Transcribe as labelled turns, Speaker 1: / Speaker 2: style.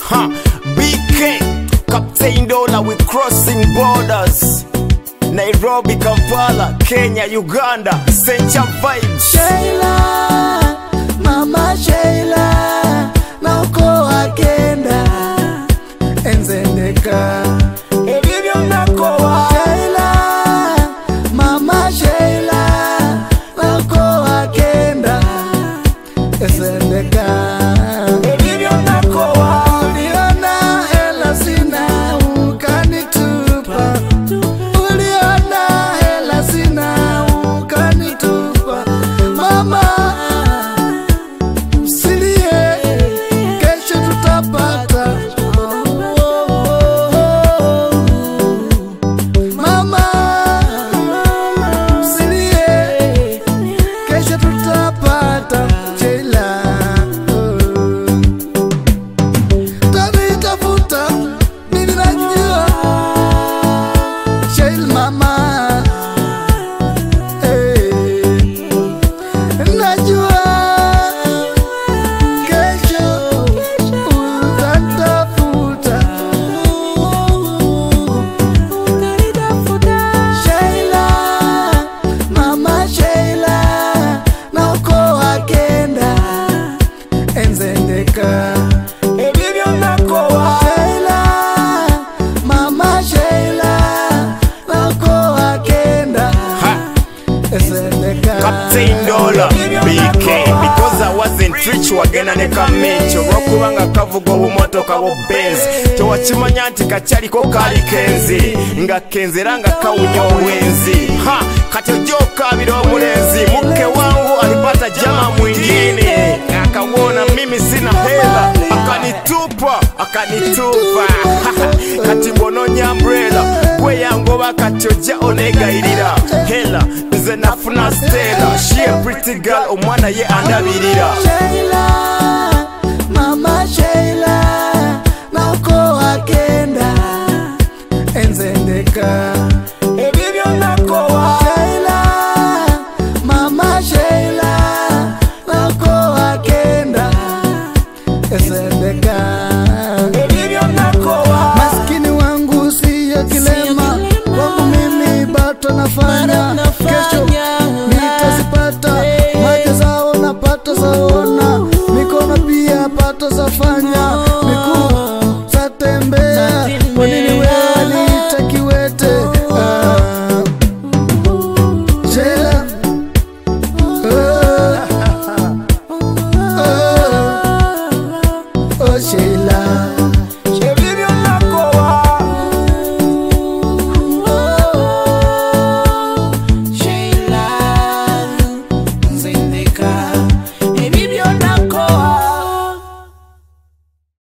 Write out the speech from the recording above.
Speaker 1: Ha, BK, Captain Dollar, we crossing borders. Nairobi, Kampala, Kenya, Uganda, Sencha Vibes.
Speaker 2: Sheila, Mama Sheila, na uko akenda enzendeka
Speaker 1: Ebibyo nakowa.
Speaker 2: Sheila, Mama Sheila, na uko akenda enzendeka
Speaker 1: Ebibyo nakowa.
Speaker 2: Uliona hela sina ukanitupa, uliona hela sina ukanitupa, mama usilie, kesho tutapata. Mama usilie, kesho tutapata. Sheila, tanitafuta mimi najua Sheil mama eh, najua kesho utanitafuta Sheila mama Sheila na uko akenda enzendeka
Speaker 1: Ebibyo nakowa.
Speaker 2: Sheila, Mama Sheila, nako akenda
Speaker 1: Ha.
Speaker 2: esendeka
Speaker 1: Captain Dollar, BK Because I wasn't rich wagenda ne kamencho olwokubanga kavuga obumotoka bwo Benz tewakimanya nti kakyaliko kali kenzi nga kenzi era nga kawunya obwenzi ha kati ojja okabira omulenzi muke wangu alipata jama mwingine akawona mimi sina hela akanitupa akanitupa kati bononya umbrella gwe yangoba kati ojja onegayirira hela nze nafuna stela she a pretty girl omwana ye andabirira
Speaker 2: Sheila, Mama Sheila, nako akenda enzendeka
Speaker 1: ebibyo nakowa
Speaker 2: Sheila, Mama Sheila, nako akenda esendeka
Speaker 1: ebibyo nakowa
Speaker 2: maskini wangu siyo kilema wangu mimi bato nafanya kesho nitazipata macho zao napata zaona mikono pia pato zafanya miguu zatembea kwa nini wewe nitakiwete ah. Sheila oh, oh, oh, Sheila
Speaker 1: ebibyo nakowa
Speaker 2: Sheila Zindika